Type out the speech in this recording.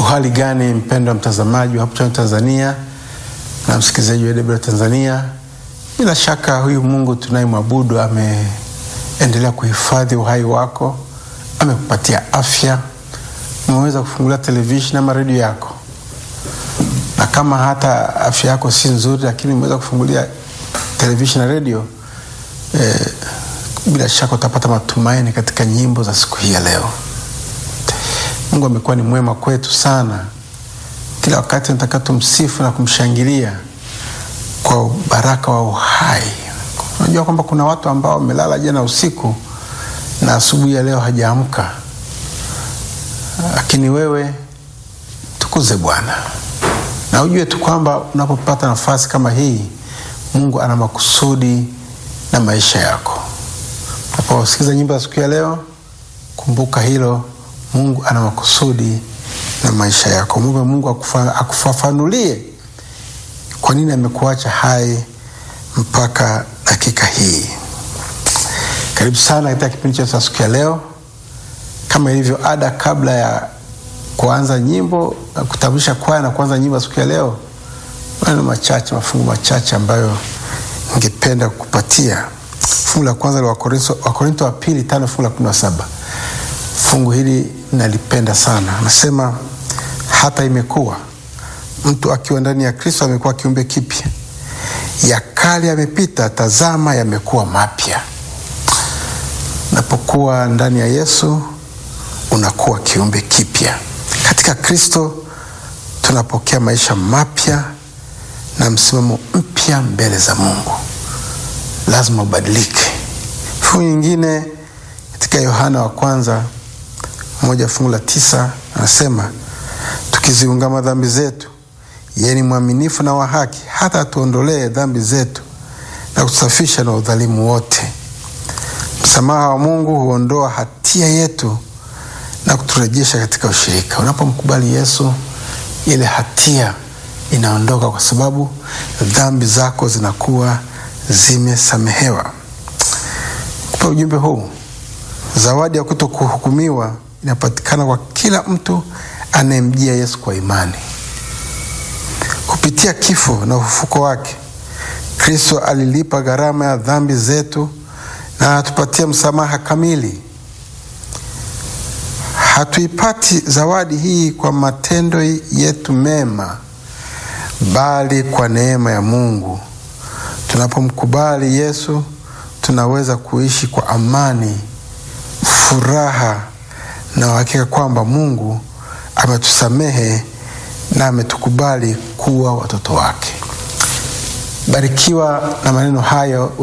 Uhali gani mpendwa mtazamaji wa Hope Channel Tanzania na msikilizaji wa AWR Tanzania, bila shaka huyu Mungu tunayemwabudu ameendelea kuhifadhi uhai wako, amekupatia afya, umeweza kufungulia televisheni ama redio yako, na kama hata afya yako si nzuri, lakini umeweza kufungulia televisheni na redio eh, bila shaka utapata matumaini katika nyimbo za siku hii ya leo. Mungu amekuwa ni mwema kwetu sana. Kila wakati nataka tumsifu na kumshangilia kwa baraka wa uhai. Unajua kwamba kuna watu ambao wamelala jana usiku na asubuhi ya leo hajaamka, lakini wewe tukuze Bwana na ujue tu kwamba unapopata nafasi kama hii, Mungu ana makusudi na maisha yako. Unaposikiza nyimbo za siku ya leo, kumbuka hilo. Mungu ana makusudi na maisha yako. Mungu, Mungu akufa, akufafanulie kwa nini amekuacha hai mpaka dakika hii. Karibu sana katika kipindi chetu cha siku ya leo. Kama ilivyo ada, kabla ya kuanza nyimbo na kutambulisha kwaya na kuanza nyimbo ya siku ya leo, maneno machache, mafungu machache ambayo ningependa kukupatia. Fungu la kwanza la Wakorinto wa pili tano fungu la kumi na saba. Fungu hili nalipenda sana. Anasema hata imekuwa mtu akiwa ndani ya Kristo amekuwa kiumbe kipya, ya kale yamepita, tazama yamekuwa mapya. Unapokuwa ndani ya Yesu unakuwa kiumbe kipya. Katika Kristo tunapokea maisha mapya na msimamo mpya mbele za Mungu. Lazima ubadilike. Fungu nyingine katika Yohana wa kwanza moja fungu la tisa anasema tukiziungama dhambi zetu, yeye ni mwaminifu na wa haki, hata atuondolee dhambi zetu na kutusafisha na udhalimu wote. Msamaha wa Mungu huondoa hatia yetu na kuturejesha katika ushirika. Unapomkubali Yesu, ile hatia inaondoka, kwa sababu dhambi zako zinakuwa zimesamehewa. Kupa ujumbe huu, zawadi ya kuto kuhukumiwa inapatikana kwa kila mtu anayemjia Yesu kwa imani. Kupitia kifo na ufufuko wake, Kristo alilipa gharama ya dhambi zetu na anatupatia msamaha kamili. Hatuipati zawadi hii kwa matendo yetu mema, bali kwa neema ya Mungu. Tunapomkubali Yesu, tunaweza kuishi kwa amani, furaha na uhakika kwamba Mungu ametusamehe na ametukubali kuwa watoto wake. Barikiwa na maneno hayo.